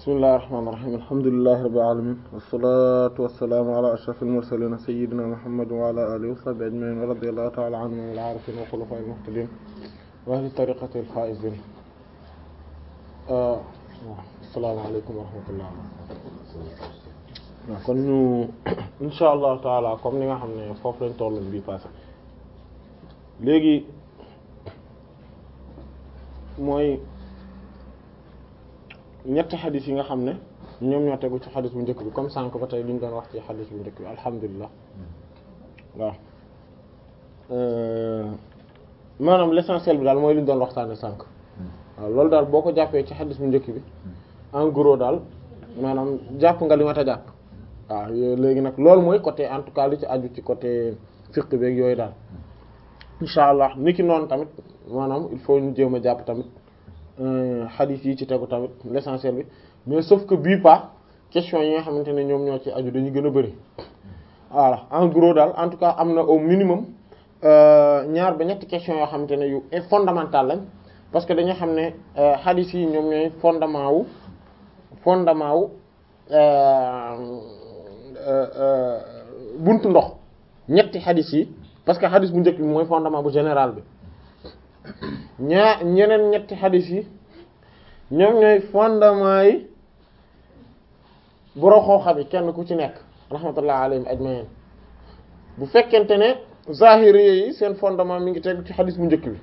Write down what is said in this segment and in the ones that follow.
bismillahir rahmanir rahim alhamdulillahi rabbil alamin wassalatu wassalamu ala ashrafil mursalin sayyidina muhammadin wa ala alihi wa sahbihi ajma'in wa radiyallahu ta'ala anhum wal arifin wa khulafa'il muhtadin wa ahli tariqatil faizin assalamu alaykum wa rahmatullahi waaw kon ñu insha allahu taala comme ni nga xam ne foofu lañ tolloon bii passé léegi mooy ñetti xadis yi nga xam ne ñoom ñoo tegu ci xadis bu njëkk bi comme sànq ba tey li ñu doon wax ci xadis bu njëkk bi alhamdulilah waaw maanaam l'essentiel bi daal mooy li ñu doon waxtaane sànq waaw loolu daal boo ko jàppee ci xadis bu njëkk bi en gros daal maanaam jàpp nga li ma ta jàpp waaw léegi nag loolu mooy côté en tout cas li ci aju ci côté fiqh beeg yooyu daal insha allah ni ki noonu tamit maanaam il faut ñu jéem a jàpp tamit xadis yi ci tegu tamit l'essentiel bi mais sauf que bii pas question yi nga xamante ne ñoom ñoo ci aju dañu gën a bari voilà en gros daal en tout cas am na au minimum ñaar ba ñetti question yoo xamante ne yu fondamental lañ parce que dañu xam ne xadis yi ñoom ñooy fondement wu fondement wu buntu ndox ñetti xadis yi parce que xadis bu njëkk bi mooy fondement bu général bi ñaa ñeneen ñetti xadis yi ñoom ñooy fondement yi boroo xooxa bi kenn ku ci nekk rahmatullah alayhim ajmain bu fekkente ne zahiri yi seen fondement mi ngi tegu ci xadis bu njëkk bi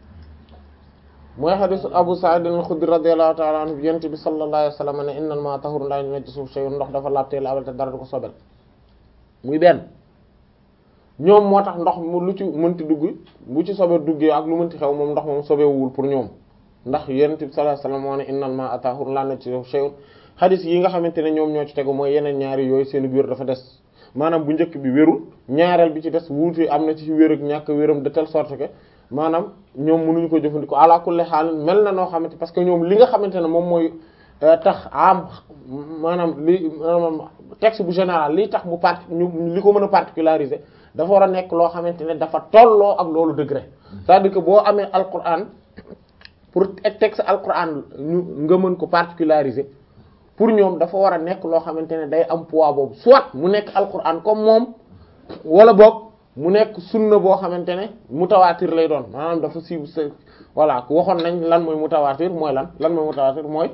mooy xadisu Abu Sa'id al-Khudri radiyallahu ta'ala anhu yent bi sallallahu alayhi wa sallam ne innal ma'a tahurun la yunajjisu shay'un ndox dafa laabtee laabal te dara du ko sobel muy benn ñoom moo tax ndox mu lu ci mënti dugg bu ci sobe duggee ak lu mënti xew moom ndox moom sobewul pour ñoom ndax yonent bi sallallahu alayhi wasallam moo ne innal ma'a tahurun la yunajjisu shay'un xadis yi nga xamante ne ñoom ñoo ci tegu mooy yeneen ñaari yooyu seen wér dafa des maanaam bu njëkk bi wérul ñaareel bi ci des wuute am na ci wér ak ñàkk wéram de telle sorte que maanaam ñoom mënuñu ko jëfandikoo ala kulli haal mel na noo xamante parce que ñoom li nga xamante ne moom mooy tax am maanaam li texte bu général li tax mu part ñu li ko mën a particulariser dafa war a nekk loo xamante ne dafa tolloo ak loolu degré c'est-à-dire que boo amee alquran pour texte alquran ñu nga mën ko particulariser pour ñoom dafa war a nekk loo xamante ne day am poids boobu soit mu nekk alquran comme moom wala boog mu nekk sunna boo xamante ne mutawaatir lay doon maanaam dafa siiw sa voilà waxoon nañ lan mooy mutawaatir mooy lan lan mooy mutawaatir mooy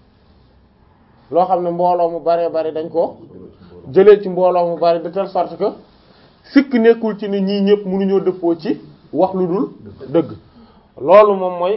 loo xam ne mbooloo mu bare bari dañ ko jëlee ci mbooloo mu bari de telle sorte que sikk nekkul ci ne ñii ñëpp mënuñoo dëppoo ci wax lu dul dëgg loolu moom mooy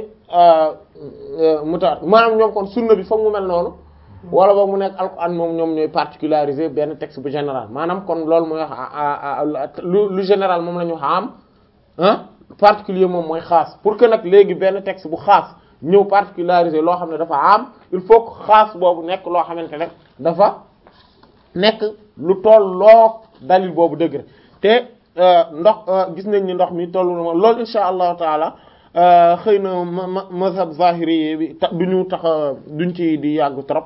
mutawaatir maanaam ñoom kon sunna bi foog mu mel noonu wala boog mu nekk alquran moom ñoom ñooy particulariser benn texte bu général maanaam kon loolu mooy wax lu lu général moom la ñu xam ah particulier moom mooy xaas pour que nag léegi benn texte bu xaas ñëw particulariser loo xam ne dafa am il faut que xaas boobu nekk loo xamante ne dafa nekk lu tolloo dalil boobu dëgg te ndox gis nañ ni ndox mi tollu na moom loolu insha allahu taala xëy na mazhab zahiri bi ta duñu tax duñ ci di yàgg trop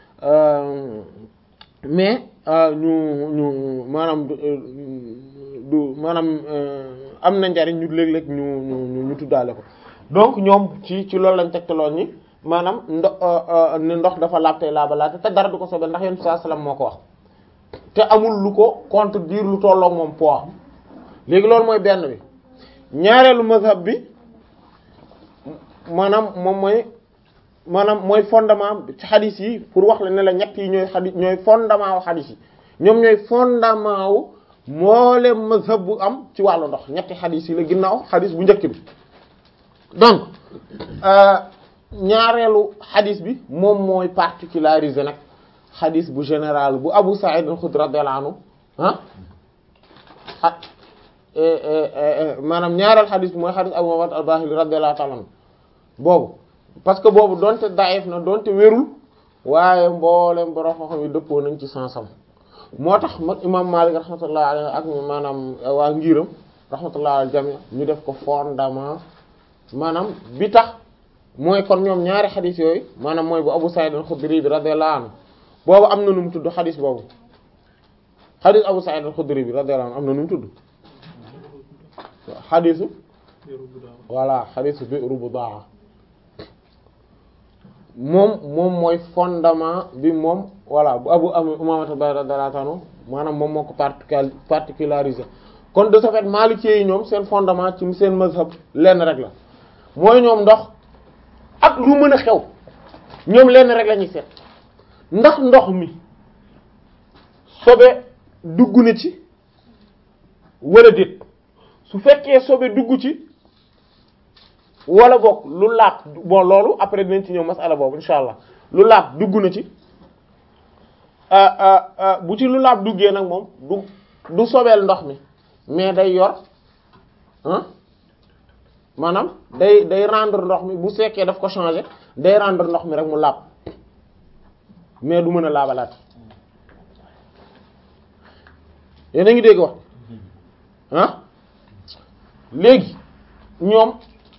mais ñu ñu maanaam du maanaam am na njariñ ñu léeg-léeg ñu ñu ñu tuddaale ko donc ñoom ci ci loolu lañ tegtaloon ni maanaam ndox ne ndox dafa laabtey laaba laate te dara du ko sobel ndax yéen saa salaam moo ko wax te amul lu ko contredire lu tolloog moom poids léegi loolu mooy benn bi ñaareelu mazhab bi maanaam moom mooy maanaam mooy fondement ci xadis yi pour wax la ne la ñett yi ñooy xadis ñooy fondement wu xadis yi ñoom ñooy fondement wu mboolem mazhab bu am ci wàllu ndox ñetti xadis yi la ginnaaw xadis bu njëkk bi donc ñaareelu xadis bi moom mooy particularisé nag xadis bu général bu Abu Sa'id al-Khudri radiyallahu anhu ah maanaam ñaareel xadis bi mooy xadis Abu Muhammad al-Bahili radiyallahu ta'ala anhu boobu parce que boobu donte daif na donte wérul waaye mboolem borom xam-xam yi dëppoo nañ ci sansam moo tax mag imam Malik rahmatullah alayhi ak maanaam waa ngiram rahmatullah al jami ñu def ko fondement maanaam bi tax mooy kon ñoom ñaari xadis yooyu maanaam mooy bu Abu Sa'id al-Khudri bi radiyallahu anhu boobu am na nu mu tudd xadis boobu xadis Abu Sa'id al-Khudri bi radiyallahu anhu am na nu mu tudd xadisu voilà xadisu Bi'ru Budaa moom moom mooy fondement bi moom voilà bu abu am umamata radiyallahu anhu maanaam moom moo ko particular particularisé kon de ce fait maliki yi ñoom seen fondement ci seen mazhab lenn rek la mooy ñoom ndox ak lu mën a xew ñoom lenn rek la ñuy seet ndax ndox mi sobe dugg na ci wala déet su fekkee sobe dugg ci wala boog lu laab bon loolu après dinañ ci ñëw masala boobu insha allah lu laab dugg na ci bu ci lu laab duggee nag moom du du sobeel ndox mi mais day yor ah maanaam day day rendre ndox mi bu fekkee daf ko changer day rendre ndox mi rek mu laab mais du mën a laabalaat yéen a ngi dégg wax ah léegi ñoom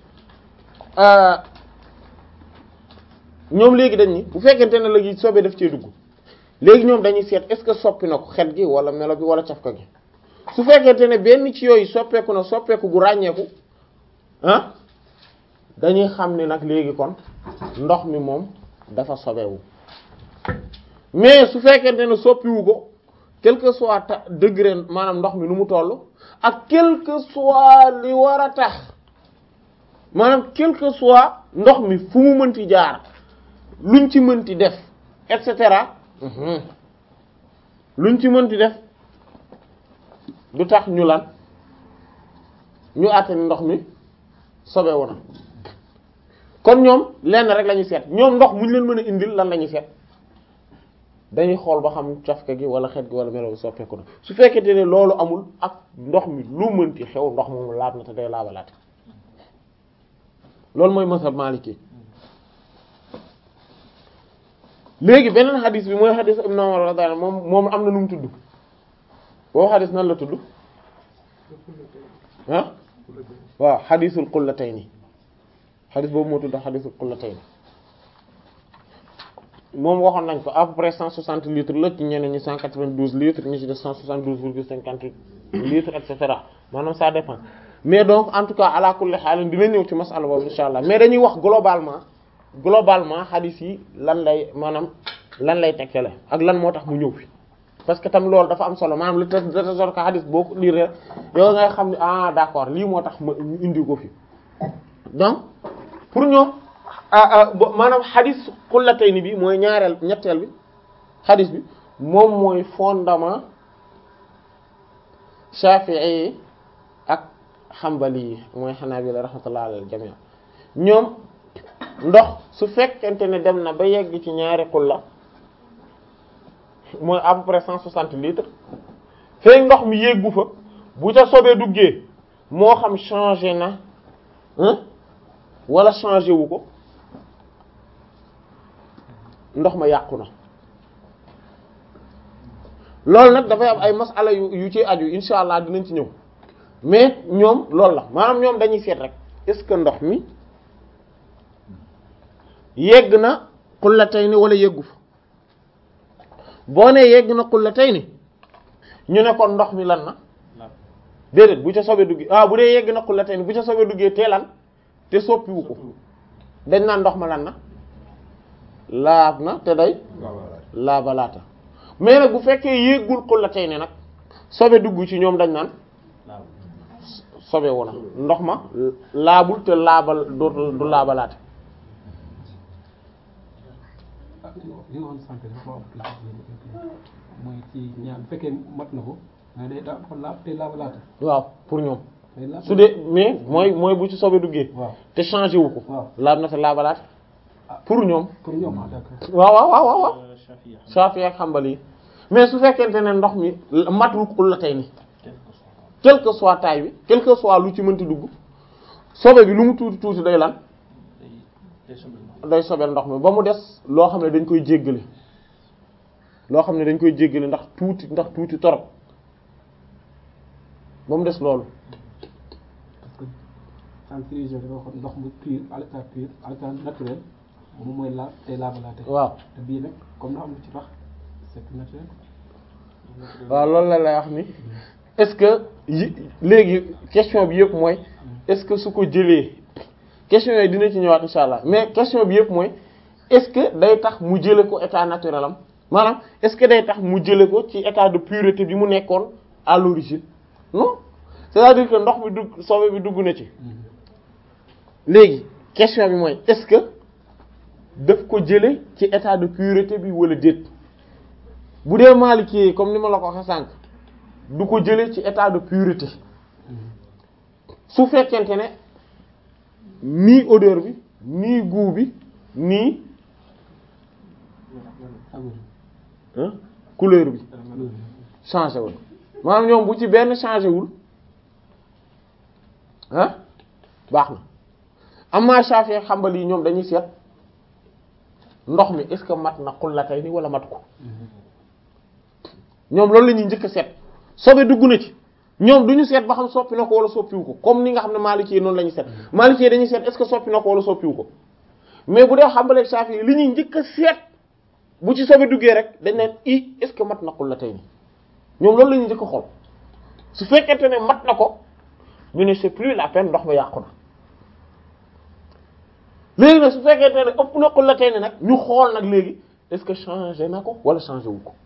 ñoom léegi dañ ni bu fekkente ne léegi sobe daf cee dugg léegi ñoom dañuy seet est-ce que soppi na ko xet gi wala melo bi wala cafka gi su fekkente ne benn ci yooyu soppeeku na soppeeku gu ràññeeku ah dañuy xam ne nag léegi kon ndox mi moom dafa sobewu mais su fekkente ne soppiwu ko quel que soit ta degré maanaam ndox mi nu mu toll ak quel que soit li war a tax maanaam quel que soit ndox mi fu mu mënti jaar luñ ci mënti def et cetera luñ ci mënti def du tax ñu lan ñu àtte ndox mi sobewu na kon ñoom lenn rek la ñuy seet ñoom ndox muñ leen mën a indil lan la ñuy seet dañuy xool ba xam cafka gi wala xet gi wala melo soppeeku na su fekkente ne loolu amul ak ndox mi lu mënti xew ndox moomu laab na te day laabalaate loolu mooy mazhab maliki léegi beneen xadis bi mooy xadis ibn Umar radiyallahu anhu moom moom am na nu mu tudd boobu xadis nan la tudd ah waaw xadisul qullatayni xadis boobu moo tudd xadisul qullatayni moom waxoon nañ ko à peu près 160 litres la ci ñeneen ñi 192 litres ñi ci def 172 virgule 58 litres et cetera maanaam ça dépend mais donc en tout cas ala kulli haal dina ñëw ci masala boobu insha allah mais dañuy wax globalement globalement hadith yi lan lay maanaam lan lay tekkale ak lan moo tax mu ñëw fi parce que tam loolu dafa am solo maanaam lu te de sorte que hadith boo ko lire yow ngay xam ne ah d'accord lii moo tax ma ñu indi ko fi donc pour ñoom maanaam hadith xullatayni bi mooy ñaareel ñetteel bi hadith bi moom mooy fondement Shafi'i yi ak Hanbali yi mooy Hanabila rahmatullah alal jami' ñoom ndox su fekkente ne dem na ba yegg ci ñaari xulla mooy à peu près cent soixante litres feek ndox mi yeggu fa bu ca sobee duggee moo xam changé na wala changé wu ko ndox ma yàqu na loolu nag dafay am ay masala yu yu ci aju insha allah dinañ ci ñëw mais ñoom loolu la maanaam ñoom dañuy seet rek est-ce que ndox mi yegg na xullatayni wala yeggu fa boo nee yegg na xullatayni ñu ne kon ndox mi lan na déedéet bu ca sobe duggee ah bu dee yegg na xullatayni bu ca sobe duggee te lan te soppiwu ko dañ naan ndox ma lan na laab na te day laabalaata mais nag bu fekkee yéggul xullatayni nag sobe dugg ci ñoom dañ naan sobe wu na ndox ma laabul te laabal du du laabalaate li nga waxoon sànq dafa am mooy ci ñaar bu fekkee mat na ko mais day dafa laab te laabalaate waaw pour ñoom day laab su dee mais mooy mooy bu ci sobe duggee waaw te changé wu ko waaw laab na te laabalaate pour ñoom pour ñoom ah d'accord waaw waaw waaw waaw waaw Shafi ak Hanbali yi mais su fekkente ne ndox mi matul xullatayni quel que soit taille bi quel que soit lu ci mënti dugg sobe bi lu mu tuuti tuuti day lan day sobel ndox mi ba mu des loo xam ne dañ koy jéggale loo xam ne dañ koy jéggale ndax tuuti ndax tuuti torop ba mu des loolu parce que sànq si région dafa waxoon ndox mu pur à l'état pur à l'état naturel moom mooy laab te laabalaate waaw te bii nag comme na am lu ci tax c'est tout naturel waaw loolu la lay wax ni est-ce que yi léegi question bi yëpp mooy est-ce que su ko jëlee question yooyu dina ci ñëwaat insha allah mais question bi yëpp mooy est-ce que day tax mu jële ko état naturel am maanaam est-ce que day tax mu jële ko ci état de pureté bi mu nekkoon à l'origine non c'est-à-dire que ndox bi dugg sobe bi dugg na ci léegi question bi mooy est-ce que daf ko jële ci état de pureté bi wala déet bu dee Maliki comme ni ma la ko waxee sànq du ko jële ci état de pureté su fekkente ne nii odeur bi nii goût bi nii hein couleur bi changé wul maanaam ñoom bu ci benn changé wul ah baax na amma Shafi'i ak Hanbali yi ñoom dañuy seet ndox mi est-ce que mat na xullatay ni wala mat ko ñoom loolu la ñuy njëkk a seet sobe dugg na ci ñoom du ñu seet ba xam soppi na ko wala soppiwu ko comme ni nga xam ne Maliki yi noonu la ñuy seet Maliki yi dañuy seet est-ce que soppi na ko wala soppiwu ko mais bu dee Hanbali ak Shafi'i yi li ñuy njëkk a seet bu ci sobe duggee rek dañ naan i est-ce que mat na xullatay ni ñoom loolu la ñuy njëkk a xool su fekkente ne mat na ko ñu ne c'est plus la peine ndox ma yàqu na léegi nag su fekkente ne ëpp na xullatay ni nag ñu xool nag léegi est-ce que changé na ko wala changé wu ko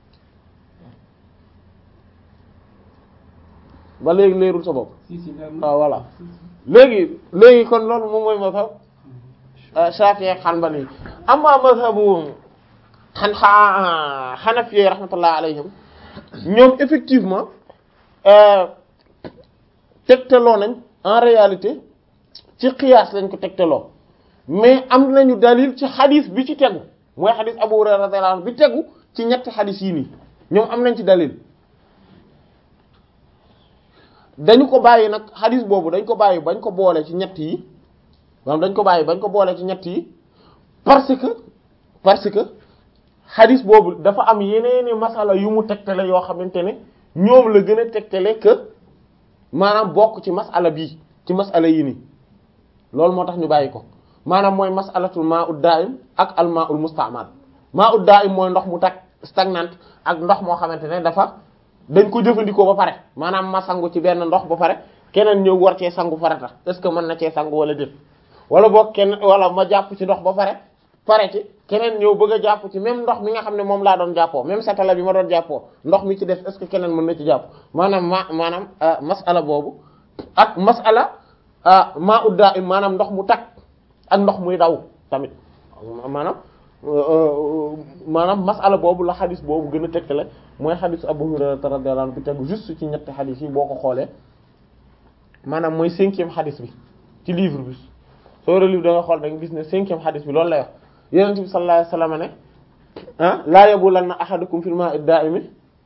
ba léegi leerul sa bopp si si leer na. waaw voilà léegi léegi kon loolu moom mooy mazhab Shafi'i ak Hanbali amma mazhabu xan xa Hanafi rahmatullah alayhim ñoom effectivement tegtaloo nañ en réalité ci qiyaas lañ ko tegtaloo mais am nañu dalil ci xadis bi ci tegu mooy xadis Abu Hurayra radiyallahu anhu bi tegu ci ñetti xadis yi nii ñoom am nañ ci dalil dañu ko bàyyi nag xadis boobu dañ ko bàyyi bañ ko boole ci ñett yi maanaam dañ ko bàyyi bañ ko boole ci ñett yi parce que parce que xadis boobu dafa am yeneeni masala yu mu tegtale yoo xamante ne ñoom la gën a tegtale que maanaam bokk ci masala bii ci masala yi nii loolu moo tax ñu bàyyi ko maanaam mooy masalatul ma'ud da'im ak al ma'ul musta'mal ma'ud da'im mooy ndox mu tak stagnant ak ndox moo xamante ne dafa dañ ko jëfandikoo ba pare maanaam ma sangu ci benn ndox ba pare keneen ñëw war cee sangu farata est-ce que mën na cee sangu wala déet wala boog kenn wala ma jàpp ci ndox ba pare pare ci keneen ñëw bëgg a jàpp ci même ndox mi nga xam ne moom laa doon jàppoo même satala bi ma doon jàppoo ndox mi ci def est-ce que keneen mën na ci jàpp maanaam ma maanaam masala boobu ak masala maa udda im maanaam ndox mu takk ak ndox muy daw tamit maanaam maanaam masala boobu la xadis boobu gën a tegtale mooy xadis Abu Hurayra radiyallahu anhu bi tegu juste ci ñetti xadis yi boo ko xoolee maanaam mooy cinquième xadis bi ci livre bi soo relire da nga xool da nga gis ne cinquième xadis bi loolu lay wax yonent bi sallallahu alayhi wasallam ne ah laa yabulanna ahadukum fil ma'i da'imi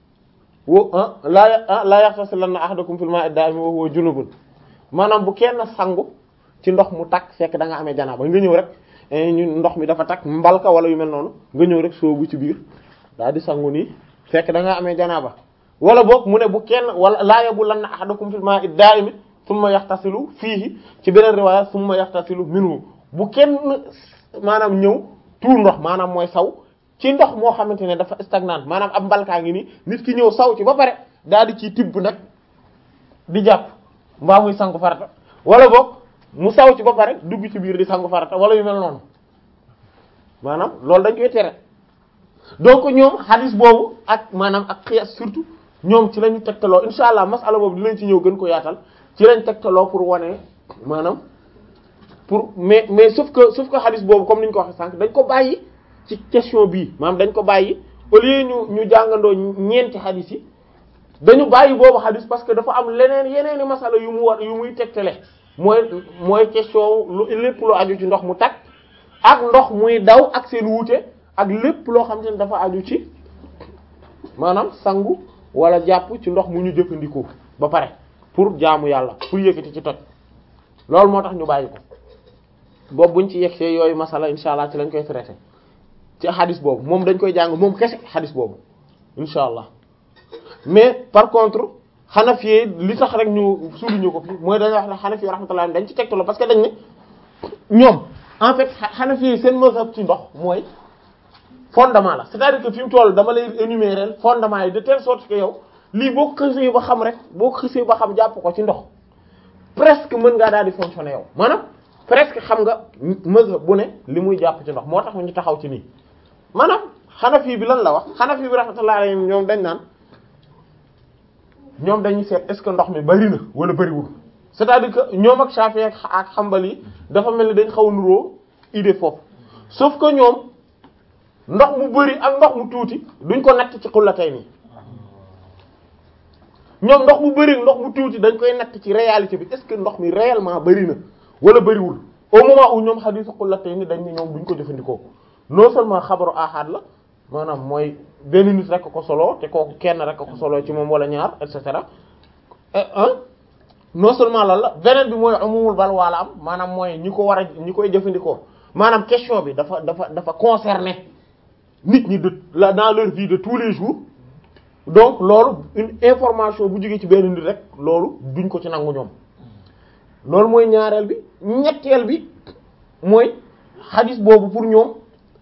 wo ah laa laa yaxtasilanna ahadukum fil ma'i da'imi wa huwa junubun maanaam bu kenn sangu ci ndox mu takk fekk da nga amee janaaba nga ñëw rek ñu ndox mi dafa takk mbalka wala yu mel noonu nga ñëw rek soobu ci biir daal di sangu nii fekk da nga amee janaaba wala boog mu ne bu kenn wala laa yabulanna ahadukum fil ma'i da'imi summa yaxtasilu fiihi ci beneen riwaaya summa yaxtasilu minhu bu kenn maanaam ñëw tuur ndox maanaam mooy saw ci ndox moo xamante ne dafa stagnant maanaam ab mbalkaa ngi nii nit ki ñëw saw ci ba pare daal di ciy tibb nag di jàpp mbaa muy sangu farata wala boog mu saw ci ba pare dugg ci biir di sangu farata wala yu mel noonu maanaam loolu dañ koy tere donc ñoom hadis boobu ak maanaam ak xiyas surtout ñoom ci la ñu tegtaloo insha allah masala boobu dinañ ci ñëw gën ko yaatal ci lañ tegtaloo pour wane maanaam pour mais mais sauf que sauf que hadis boobu comme ni ñu ko waxee sànq dañ ko bàyyi ci question bii maanaam dañ ko bàyyi au lieu ñu ñu jàngandoo ñeenti hadis yi dañu bàyyi boobu hadis parce que dafa am leneen yeneeni masala yu mu war yu muy tegtale mooy mooy question lu lépp lu aju ci ndox mu takk ak ndox muy daw ak seen wuute ak lépp loo xam te ne dafa aju ci maanaam sangu wala jàpp ci ndox mu ñu jëfandikoo ba pare pour jaamu yàlla pour yëkkati ci toj loolu moo tax ñu bàyyi ko boobu buñ ci yegsee yooyu masala insha allah ci lañ koy traité ci xadis boobu moom dañ koy jàng moom kese xadis boobu insha allah mais par contre Hanafi li tax rek ñu souligner ko fi mooy dañuy wax ne Hanafi rahmatullah dañ ci tegtaloo parce que dañ ne ñoom en fait Hanafi seen mazhab ci ndox mooy fondement la c'est-à-dire que fi mu toll dama lay énumérer fondement yi de telle sorte que yow lii boo ko xësee ba xam rek boo ko xësee ba xam jàpp ko ci ndox presque mën ngaa daal di fonctionner yow maanaam presque xam nga mazhab bu ne li muy jàpp ci ndox moo tax ñu taxaw ci nii maanaam Hanafi bi lan la wax Hanafi bi rahmatullahi alayhim ñoom dañ naan ñoom dañuy seet est-ce que ndox mi bari na wala bariwul c'est-à-dire que ñoom ak Shafi'i ak ak Hanbali yi dafa mel ni dañ xaw a nuroo idée foofu sauf que ñoom ndox mu bari ak ndox mu tuuti duñ ko natt ci xullatay nii ñoom ndox mu bari ndox mu tuuti dañ koy natt ci réalité bi est-ce que ndox mi réellement bari na wala bariwul au moment où ñoom xadiisu xullatay ni dañ ne ñoom duñ ko jëfandikoo non seulement xabaru ahad la maanaam mooy benn nit rek ko solo te kooku kenn rek ko solo ci moom wala ñaar et cetera non seulement loolu la beneen bi mooy amumul bal waala am maanaam mooy ñi ko war a ñi koy jëfandikoo maanaam question bi dafa dafa dafa concerner nit ñi de la dans leur vie de tous les jours donc loolu une information bu jógee ci benn nit rek loolu duñ ko ci nangu ñoom loolu mooy ñaareel bi ñetteel bi mooy xadis boobu pour ñoom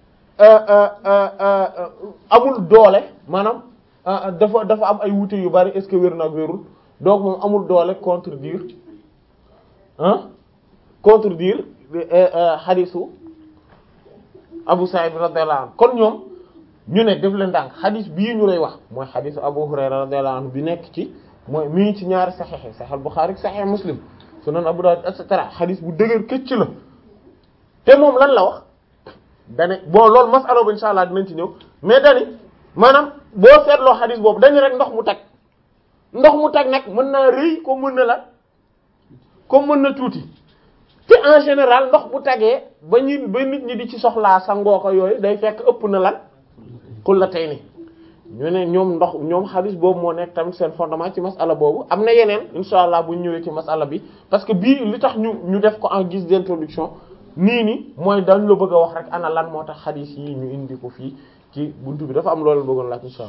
amul doole maanaam dafa dafa am ay wuute yu bari est-ce que wér na ak wérul donc moom amul doole contredire ah contredire xadisu Abu Sa'id radiyallahu anhu kon ñoom ñu ne def leen ndànk xadis bii ñu lay wax mooy xadisu Abu Hurayra radiyallahu anhu bi nekk ci mooy mi ngi ci ñaari saxiix Sahih Bukhari Sahih Muslim Sunan Abu Dawud et cetera xadis bu dëgër këcc la te moom lan la wax dane bon loolu masala ba insha Allah dinañ ci ñëw mais dani maanaam boo seetloo xadis boobu dañu rek ndox mu tag ndox mu tag nag mën naa rëy comme mën na la comme mën na tuuti te en général ndox bu tagee ba ñu ba nit ñi di ci soxlaa sangoo ko yooyu day fekk ëpp na lan xul la tey ni ñu ne ñoom ndox ñoom xadis boobu moo nekk tamit seen fondement ci masala boobu am na yeneen insha Allah bu ñu ñëwee ci masala bi parce que bii li tax ñu ñu def ko en guise d'introduction nii ni mooy dañ la bëgg a wax rek ana lan moo tax xadis yi ñu indi ko fii ci buntu bi dafa am loolu bëggoon laaj insha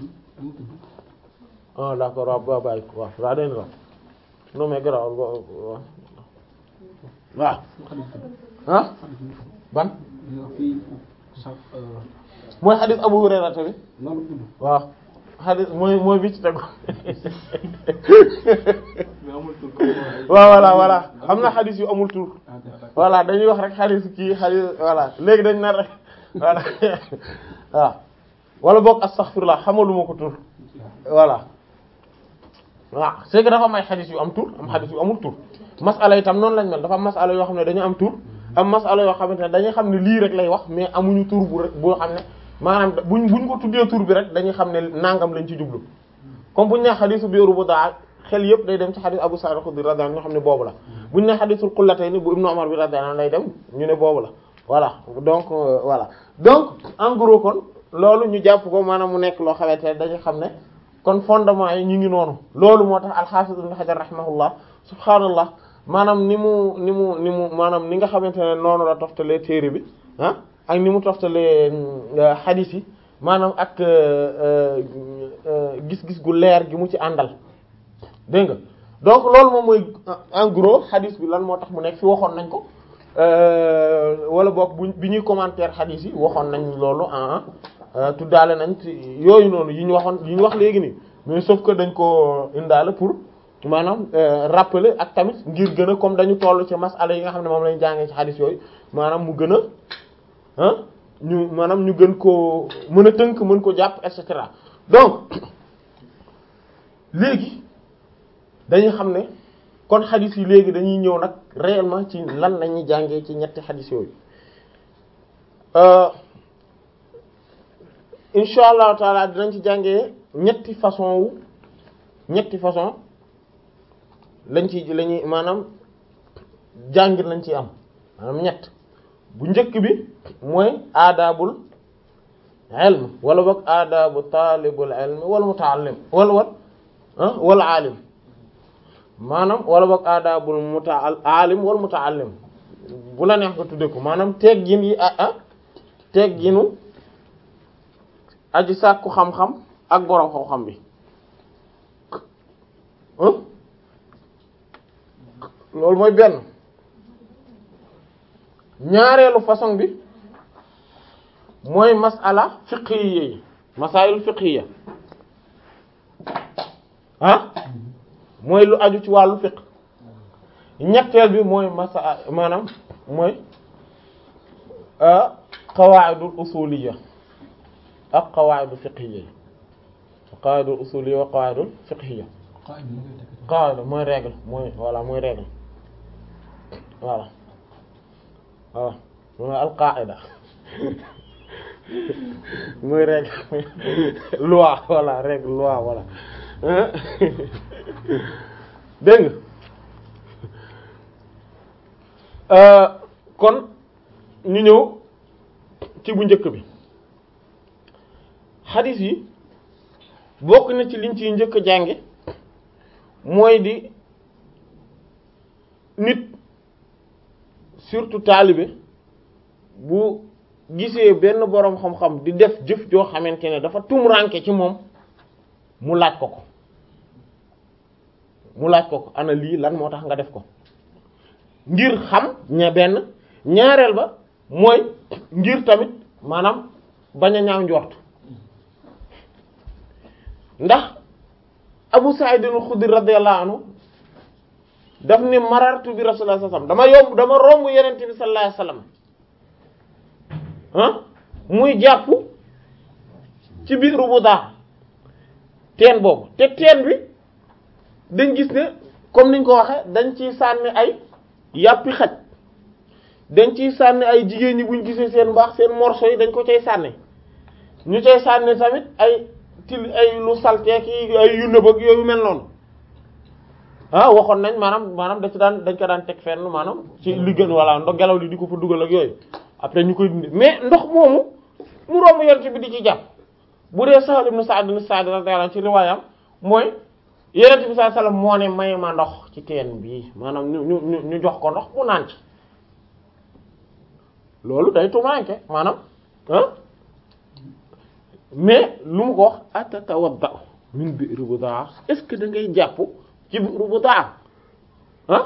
Allah ah d'accord waaw ba bàyyi ko waaw daa den la non mais garaw waaw waaw ah ban mooy xadis Abu Hurayra tamit waaw xadis mooy mooy bi ci tegu waaw voilà voilà am na xadis yu amul tur voilà dañuy wax rek xadis kii xadis voilà léegi dañ nar rek voilà waaw wala boog astaghfirullah xamaluma ko tur voilà waaw c'est que dafa am ay xadis yu am tur am xadis yu amul tur masala itam noonu lañ mel dafa am masala yoo xam ne dañu am tur am masala yoo xamante ne dañuy xam ne lii rek lay wax mais amuñu tur bu rek boo xam ne maanaam buñ buñ ko tuddee tur bi rek dañuy xam ne nangam lañ ci jublu comme buñ ne xadisu biiru bu daa xel yëpp day dem ci xadis Abu Sa'id al-Khudri radiyallahu anhu ñoo xam ne boobu la buñ ne xadisul qullatayni bu Ibnu Umar bi radiyallahu anhu lay dem ñu ne boobu la voilà donc voilà donc en gros kon loolu ñu jàpp ko maanaam mu nekk loo xamante ne dañuy xam ne kon fondement yi ñu ngi noonu loolu moo tax al-Hafiz Ibn Hajar rahimahullah subhaanallah maanaam ni mu ni mu ni mu maanaam ni nga xamante ne noonu la toftalee téere bi ah ak ni mu toftalee xadiis yi maanaam ak gis-gis gu leer gi mu ci àndal dégg nga donc loolu moom mooy en gros xadiis bi lan moo tax mu nekk fi waxoon nañ ko wala boog bu bi ñuy commentaire xadiis yi waxoon nañ loolu ah tuddaale nañ ci yooyu noonu yi ñu waxoon yi ñu wax léegi nii mais sauf que dañ ko indaale pour maanaam rappeler ak tamit ngir gën a comme dañu toll ci masala yi nga xam ne moom lañu jàngee ci xadis yooyu maanaam mu gën a ah ñu maanaam ñu gën koo mën a tënk mën ko jàpp et cetera donc léegi dañuy xam ne kon xadis yi léegi dañuy ñëw nag réellement ci lan la ñuy jàngee ci ñetti xadis yooyu insha allahu taala dinañ ci jàngee ñetti façon wu ñetti façon lañ ci lañuy maanaam jàngir lañ ci am maanaam ñett bu njëkk bi mooy aadaabul ilm wala boog aadaabu taalibul ilm wal mutaallim wala wal ah wal aalim maanaam wala boog aadaabul muta aalim wal mutaallim bu la neex nga tudde ko maanaam teggin yi ah ah tegginu aji sàkku xam-xam ak boroom xam-xam bi loolu mooy benn ñaareelu façon bi mooy masala fiqhiyya yi masaayil fiqhiyya ah mooy lu aju ci wàllu fiqh ñetteel bi mooy masa maanaam mooy qawaidul usuliyya ak qawaidul fiqhiyya qawaidul usuliyya wa qawaidul fiqhiyya qaida li ngay tekki qawaida mooy règle mooy voilà mooy règle voilà voilà mooy al qaida mooy règle loi voilà règle loi voilà dégg nga kon ñu ñëw ci bu njëkk bi xadis yi bokk na ci liñ ciy njëkk a jànge mooy di nit surtout taalibe bu gisee benn boroom xam-xam di def jëf joo xamante ne dafa tumranke ci moom mu laaj ko ko mu laaj ko ko ana lii lan moo tax nga def ko ngir xam ña benn ñaareel ba mooy ngir tamit maanaam bañ a ñaaw njort ndax Abu Sa'id al-Khudri radiyallahu anhu daf ne marartu bi rasulullah sallallahu alayhi wasallam dama yomb dama romb yeneen bi sallallahu alayhi wasallam ah muy jàpp ci biir Budaa teen boobu te teen bi dañ gis ne comme niñ ko waxe dañ ciy sànni ay yàppi xaj dañ ciy sànni ay jigéen ñi buñ gisee seen mbaax seen morceau yi dañ ko cay sànni ñu cay sànni tamit ay til ay lu salteek yi ay yu nëb ak yooyu mel noonu ah waxoon nañ maanaam maanaam da ci daan dañ ko daan teg fenn maanaam ci li gën walla ndox ngelaw li di ko fa dugal ak yooyu après ñu koy dindi mais ndox moomu mu romb yonent bi di ci jàpp bu dee Sahl ibn Sa'd ibn Sa'd radiyallahu anhu ci riwaayam mooy yonent bi sallallahu alayhi wasallam moo ne may ma ndox ci teen bii maanaam ñu ñu ñu jox ko ndox mu naan ci loolu day tumaanke maanaam ah mais lu mu ko wax atatawadda min bi'r Budaa est-ce que da ngay jàpp ci bi'r Budaa ah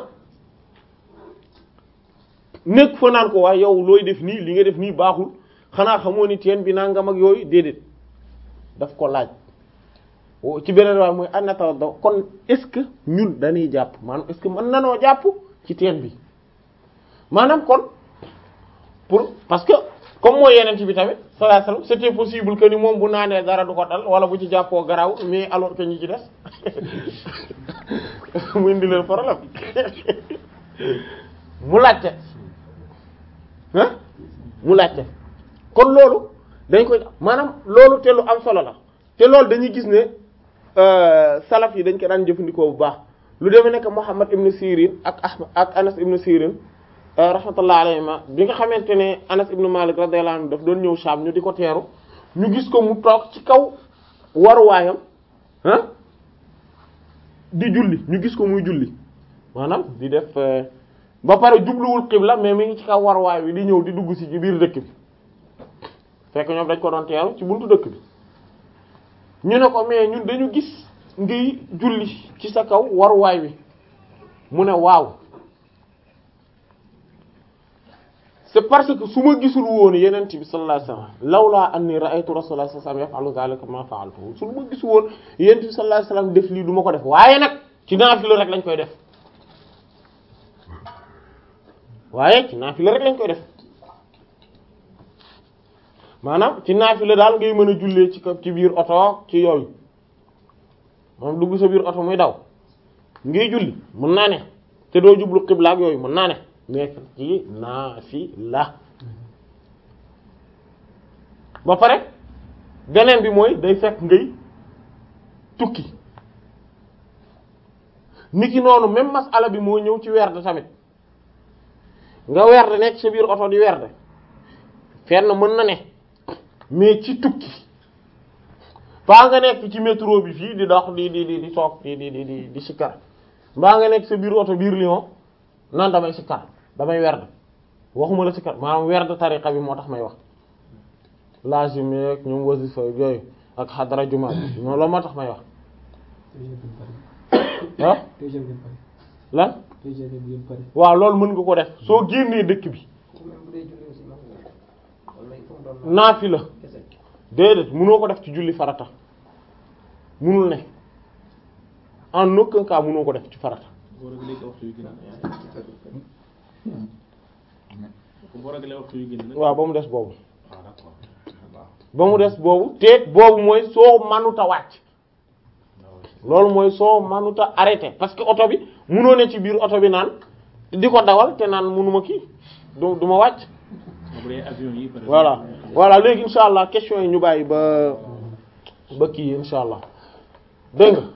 nekk fa naan ko waaye yow looy def nii li nga def nii baaxul xanaa xamoo ni teen bi nangam ak yooyu déedéet daf ko laaj ci beneen waay mooy anatawadda kon est-ce que ñun dañuy jàpp maanaam est-ce que mën nanoo jàpp ci teen bi maanaam kon pour parce que comme mooy yeneen ci bi tamit sallallahu alayhi wasallam c'était possible que ni moom bu naanee dara du ko dal wala bu ci jàppoo garaw mais alors que ñi ci des mu indi leen problème mu laajte ah mu laajte kon loolu dañ koy maanaam loolu te lu am solo la te loolu dañuy gis ne salaf yi dañ ko daan jëfandikoo bu baax lu demee nekk Muhammad ibn Sirin ak Ahmad ak Anas ibn Sirin rahmatullah alayhima bi nga xamante ne Anas ibn Malik radiyallahu anhu daf doon ñëw Sham ñu di ko teeru ñu gis ko mu toog ci kaw waruwaayam ah di julli ñu gis ko muy julli maanaam di def ba pare jubluwul xibla mais mi ngi ci kaw waruwaay wi di ñëw di dugg si ci biir dëkk bi fekk ñoom dañ ko doon teeru ci buntu dëkk bi ñu ne ko mais ñun dañu gis ngay julli ci sa kaw waruwaay wi mu ne waaw c'est parce que su ma gisul woon yeneen bi sallallahu alayhi wasallam lawlaa anni ra'aytu rasulullah sallallahu alayhi wasallam yaf'alu dhalika ma fa'altu su ma gisul woon yeneen bi sallallahu alayhi wasallam def lii du ma ko def waaye nag ci naafila rek lañ koy def waaye ci naafila rek lañ koy def maanaam ci naafila daal ngay mën a jullee ci ci biir oto ci yooyu moom dugg sa biir oto muy daw ngay julli mën naa ne te doo jublu xibla ak yooyu mën naa ne nekk ci naafila ba pare beneen bi mooy day fekk ngay tukki niki noonu même masala bi moo ñëw ci werd tamit nga werd nekk sa biir oto di werd fenn mën na ne mais ci tukki faa nga nekk ci métro bi fii di dox di di di di toog di di di di di sikkar mbaa nga nekk sa biir oto biir Lyon nan damay sikkar damay werd waxuma la sikkar maanaam werd tariqa bi moo tax may wax lazim yeeg ñoom wasifa yooyu ak xadara juma bi moom la moo tax may wax ah lan waaw loolu mën nga ko def soo génnee dëkk bi naafi la déedéet mënoo ko def ci julli farata mënul ne en aucun cas mënoo ko def ci farata boo ragalee waxtu yu génn nag. waaw ba mu des boobu ah d'accord waaw. ba mu des boobu te boobu mooy soo manuta wàcc loolu mooy soo manuta arrêté parce que oto bi munoo ne ci biir oto bi naan di ko dawal te naan munuma kii du du ma wàcc bu dee avion yi par exemple. voilà voilà léegi insha allah question yi ñu bàyyi ba ba kii insha allah dégg nga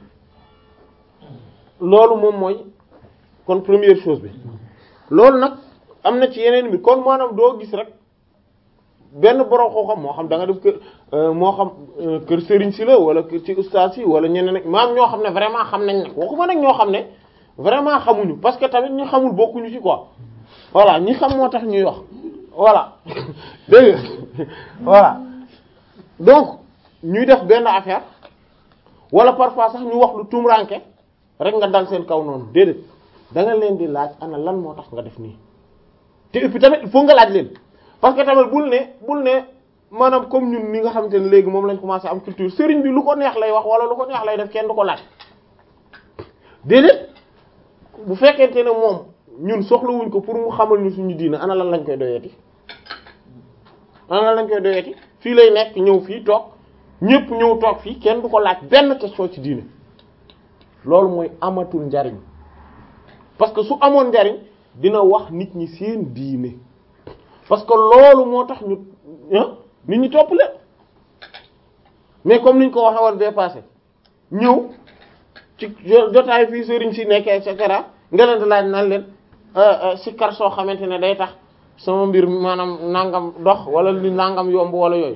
loolu moom mooy kon première chose bi loolu nag am na ci yeneen bi kon maanaam doo gis rek benn borom koo xam moo xam da nga def kër euh, moo xam euh, kër sëriñ si la wala kër ci ustaas yi wala ñeneen nag maam ñoo xam ne vraiment xam nañ nag waxuma nag ñoo xam ne vraiment xamuñu parce que tamit ñu xamul bokkuñu ci quoi voilà ñi xam moo tax ñuy wax voilà dégg nga voilà donc ñuy def benn affaire wala parfois sax ñu wax lu tumranke rek nga dal seen kaw noonu déedéet da nga leen di laaj ana lan moo tax nga def nii te et puis tamit il faut nga laaj leen parce que tamit bul ne bul ne maanaam comme ñun ni nga xamante ne léegi moom lañ commencé am culture sëriñ bi lu ko neex lay wax wala lu ko neex lay def kenn du ko laaj déedéet bu fekkente ne moom ñun soxlawuñ ko pour mu xamal ñu suñu diina ana lan lañ koy doyeeti ana lan lañ koy doyeeti fii lay nekk ñëw fii toog ñépp ñëw toog fii kenn du ko laaj benn question ci diine loolu mooy amatul njariñ parce que su amoon njariñ dina wax nit ñi seen diine parce que loolu moo tax ñu ah nit ñi topp leen mais comme niñ ko waxee woon bee passé ñëw ci jotaay fii sëriñ si nekkee et cetera nga leen di laaj naan leen sikkar soo xamante ne day tax sama mbir maanaam nangam dox wala li nangam yomb wala yooyu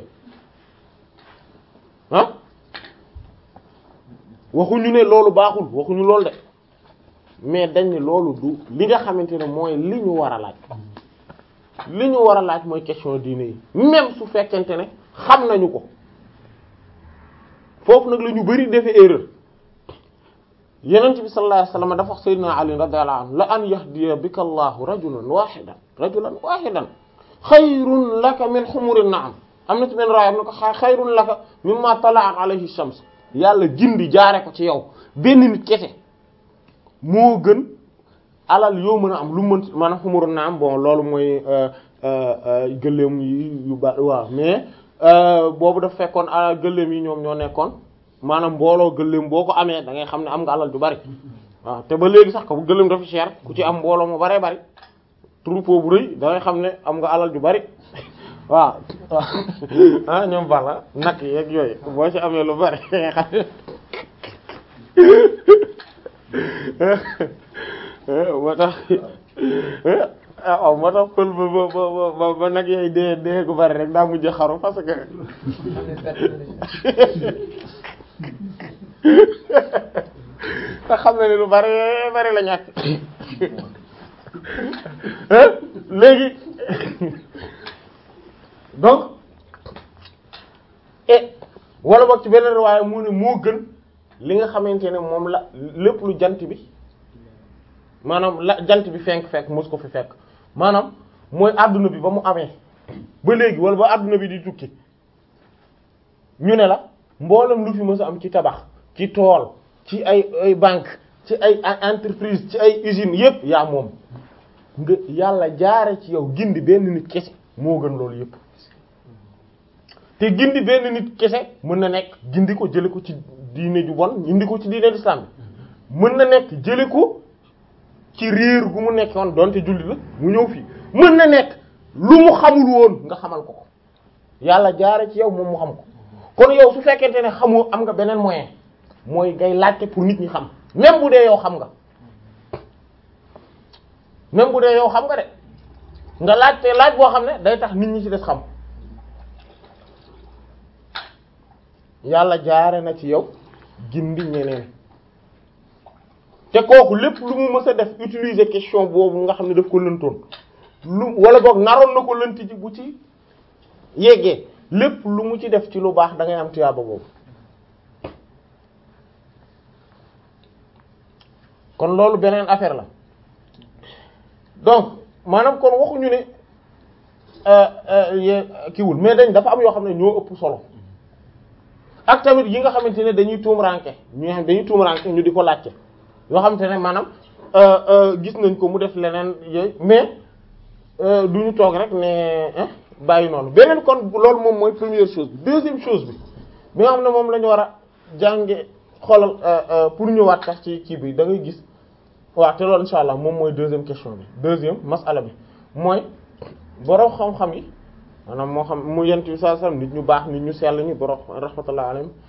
ah waxuñu ne loolu baaxul waxuñu loolu de mais dañ ne loolu du li nga xamante ne mooy li ñu war a laaj li ñu war a laaj mooy question diine yi même su fekkente ne xam nañu ko foofu nag la ñu bari defee erreur yenent bi sallallahu alayhi wasallam dafa wax sayyidina ali radiyallahu anhu la an yahdiya bika allahu rajulan wahidan rajulan wahidan xayrun laka min humurin na'am am na ci benn raay am na ko xayrun laka mimma tala'at alayhi shams yàlla gindi jaare ko ci yow benn nit kese moo gën alal yoo mën a am lu mën maanaam xumuru na am bon loolu mooy gëléem yi yu ba waaw mais boobu daf fekkoon alal gëléem yi ñoom ñoo nekkoon maanaam mbooloo gëléem boo ko amee da ngay xam ne am nga alal ju bari waaw te ba léegi sax ko bu gëléem dafa cher ku ci am mbooloo mu baree bari troupeau bu rëy da ngay xam ne am nga alal ju bari waaw waaw ah ñoom bala nag yeeg yooyu boo ci amee lu bari nga xam moo tax waaw moo tax pël ba ba ba ba nag yooyu dee dee gu bari rek daa mujj xaru parce que te xam na ne lu bari bari la ñàkk léegi donc et wala boog ci beneen waaye mu ne moo gën li nga xamante ne moom la lépp lu jant bi maanaam la jant bi fenk fekk mos ko fi fekk maanaam mooy adduna bi ba mu amee ba léegi wala ba adduna bi di tukki ñu ne la mboolem lu fi mës a am ci tabax ci tool ci ay ay banque ci ay entreprise ci ay usines yépp yaa moom nga yàlla jaare ci yow gindi benn nit kese moo gën loolu yépp te gindi benn nit kese mën na nekk gindi ko jële ko ci diine ju bon gindi ko ci diine l'islam bi mën na nekk jële ko ci réer gu mu nekkoon donte julli la mu ñëw fii mën na nekk lu mu xamul woon nga xamal ko ko yàlla jaare ci yow moom mu xam ko kon yow su fekkente ne xamoo am nga beneen moyen mooy ngay laajte pour nit ñi xam même bu dee yow xam nga même bu dee yow xam nga de nga laajte laaj boo xam ne day tax nit ñi ci des xam yàlla jaare na ci yow gindi ñeneen te kooku lépp lu mu mës a def utiliser question boobu nga xam ne daf ko lëntoon lu wala boog naroon na ko lënt ci bu ci yeggee lépp lu mu ci def ci lu baax da ngay am tiyaaba boobu kon loolu beneen affaire la donc maanaam kon waxuñu ne kiwul mais dañ dafa am yoo xam ne ñoo ëpp solo ak tamit yi nga xamante ne dañuy tuum ranke ñu xam dañuy tuum ranke ñu di ko laajte yoo xamante ne maanaam gis nañ ko mu def leneen yooyu mais du ñu toog rek ne bàyyi noonu beneen kon loolu moom mooy première chose bi deuxième chose bi bi nga xam ne moom la ñu war a jànge xoolal pour ñëwaat tax ci kii bi da ngay gis waaw te loolu insha allah moom mooy deuxième question bi deuxième masala bi mooy borom xam-xam yi maanaam moo xam mu yent bi sallallahu alayhi wasallam nit ñu baax nit ñu sell ñi borom rahmatullah alayhim